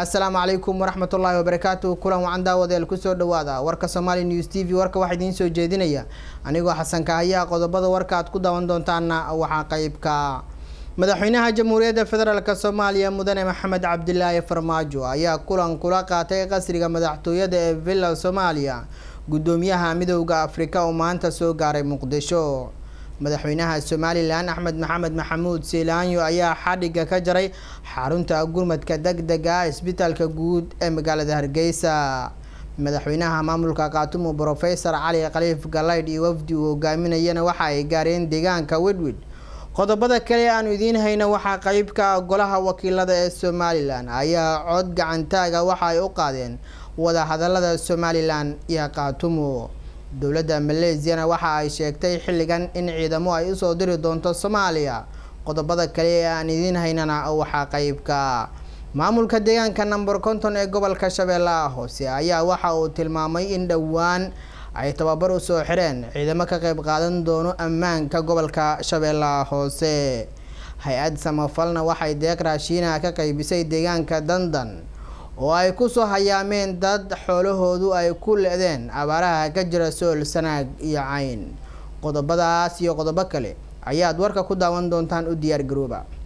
assalaamu calaykum waraxmat ullaahi wabarakaatu kulan wacan daawadeel kusoo dhawaada warka somaali news t v warka waxaa idiin soo jeedinaya anigoo xasan kahayaa qodobada warka aad ku daawan doontaana waxaa qeybka madaxweynaha jamhuuriyadda federaalk soomaaliya mudane maxamed cabdilaahi farmaajo ayaa kulan kula qaatay qasriga madaxtooyada ee villa soomaaliya guddoomiyaha midowda afrika oo maanta soo gaaray muqdisho madaxweynaha somalilan axmed maxamed maxamuud seelaanyo ayaa xadhiga ka jaray xarunta gurmadka deg dega isbitaalka guud ee magaalada hargeysa madaxweynaha maamulka kaatumo brofesor cali khaliif galaydh iyo wafdi uu hogaaminayana waxa ay gaareen deegaanka wedwid qodobada kale aanu idiin hayno waxaa qeybka golaha wakiilada ee somalilan ayaa cod gacantaaga waxa ay u qaadeen wadahadalada somalilan iyo kaatumo dowladda maleesiyana waxa ay sheegtay xilligan in ciidamo ay usoo diri doonto soomaaliya qodobada kale ee aan idiin haynana waxaa qeybka maamulka deegaanka number konton ee gobolka shabeellaha hoose ayaa waxa uu tilmaamay in dhowaan ay tababar usoo xireen ciidamo ka qeyb qaadan doono ammaanka gobolka shabeellaha hoose hay-ad samafalna waxay deeq raashiinaha ka qeybisay deegaanka dandan oo ay kusoo hayaameen dad xoolahoodu ay ku le-deen abaaraha ka jira sool sanaag iyo cayn qodobadaas iyo qodobo kale ayaad warka ku daawan doontaan u diyaar garooba